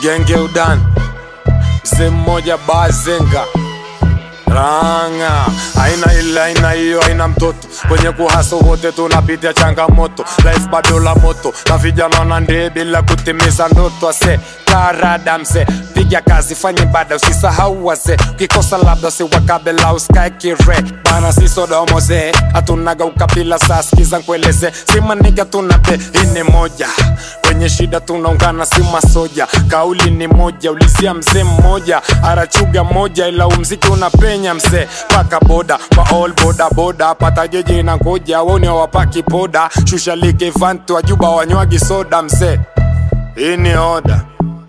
genge udani mzee mmoja bazenga ranga aina ile aina hiyo aina mtoto kwenye kuhaso wote tunapitia changamoto life bado la moto na vijana na ndee bila kutimiza ndoto ase karada mse piga kazi fanye bada usisahau wase ukikosa labda siwakabela usikae kire bana sisodomoze hatunaga ukabila saa skiza nkueleze simaniga tunabe ini moja kwenye shida tunaungana si masoja kauli ni moja ulizia mzee mmoja arachuga moja ila umziki unapenya mzee paka boda kwa all boda boda pata jeje na ngoja woni wapaki poda shusha like vantu wajuba wanywagi soda mzee hii ni oda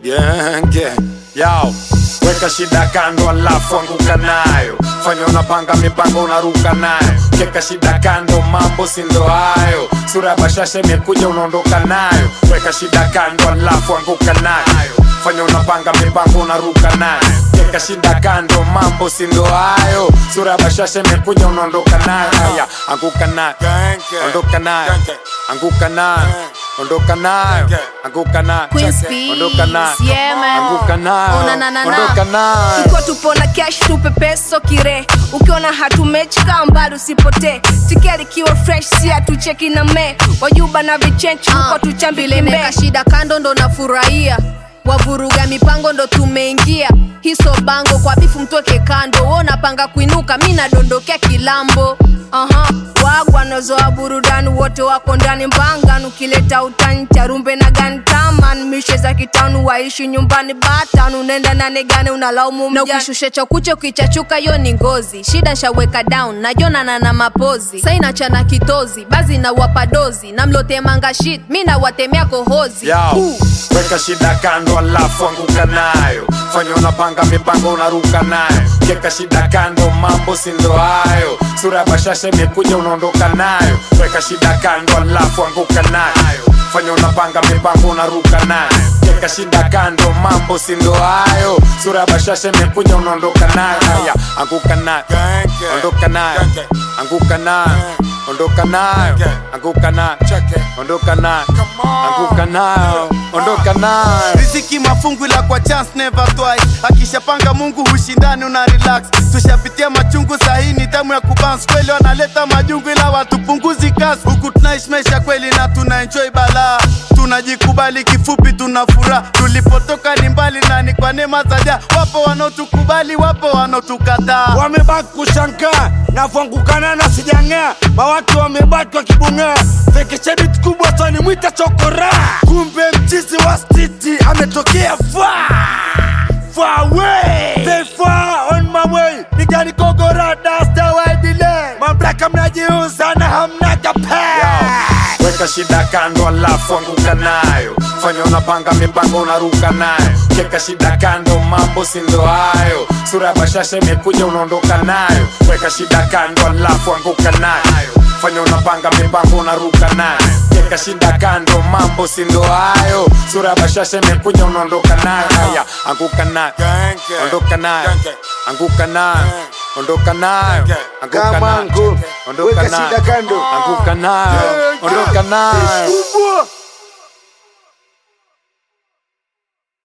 genge yao weka shida kando alafu anguka nayo fanya unapanga mipango unaruka nayo keka shida kando mambo sindo hayo sura ya bashasha imekuja unaondoka nayo weka shida kando alafu anguka nayo fanya unapanga mipango unaruka nayo keka shida kando mambo sindo hayo sura ya bashasha imekuja unaondoka nayo haya anguka nayo ondoka nayo anguka nayo ondoka nayo anguka nayo Queen's ondoka nayo Peace, yeah, man. anguka nayo Ona na na na. ondoka nayo tuko tupo na cash tupe peso kire ukiona hatumechi kaa mbali usipotee tikeli kiwa fresh si hatucheki na me wajuba na vichenchi huko tuchambi vile kimbe meka shida kando ndo nafurahia wavuruga mipango ndo tumeingia hiso bango kwa bifu mtoke kando wo napanga kuinuka mi nadondokea kilambo Aha, wagwa nazoa burudani wote wako ndani mbangan ukileta utani charumbe na gantaman mishe za kitanu waishi nyumbani batan unaenda nanegane unalaumu na mjani ukishusha cha kucha ukichachuka yo ni ngozi shida nshaweka down najonana na mapozi saina chana kitozi bazi na wapadozi namlotemanga shit mi nawatemea kohozi yao Huu. weka shida kando alafu anguka nayo fanya unapanga mipango unaruka nayo keka shida kando mambo sindo hayo sura ya bashasha imekuja unaondoka nayo weka shida kando alafu anguka nayo fanya unapanga mipango unaruka nayo keka shida kando mambo sindo hayo sura ya bashasha imekuja unaondoka nayo haya anguka nayo ondoka nayo anguka nayo ondoka nayo anguka nayo ondoka nayo anguka nayo ondoka nayo riziki mafungu la kwa chance never twice akishapanga mungu hushindani una relax tushapitia machungu sahii ni tamu ya kubans kweli wanaleta majungu ila watupunguzi kasi huku tunaishi maisha kweli na tuna enjoy balaa tunajikubali kifupi tuna furaha tulipotoka ni mbali na ni kwa neema za ja wapo wanaotukubali wapo wanaotukataa wamebaki kushangaa navyoangukana na sijang'aa mawatu wamebaki wakibung'aa fekeshedit kubwa twanimwita chokora kumbe mchizi wa stiti ametokea faa far away Very far on my way nigani kogora dasta waidile mamlaka mnajiuza na hamna kapaa weka shida kando alafu anguka nayo fanya unapanga mipango unaruka nayo keka shida kando mambo sindo hayo sura ya bashasha imekuja unaondoka nayo weka shida kando alafu anguka nayo fanya unapanga mipango unaruka nayo keka shida kando mambo sindo hayo sura ya bashasha imekuja unaondoka nayo haya anguka nayo ondoka nayo anguka nayo ondoka nayo anguka Kama nayo angu, ondoka weka shida nayo kando. anguka nayo ondoka nayo kubwa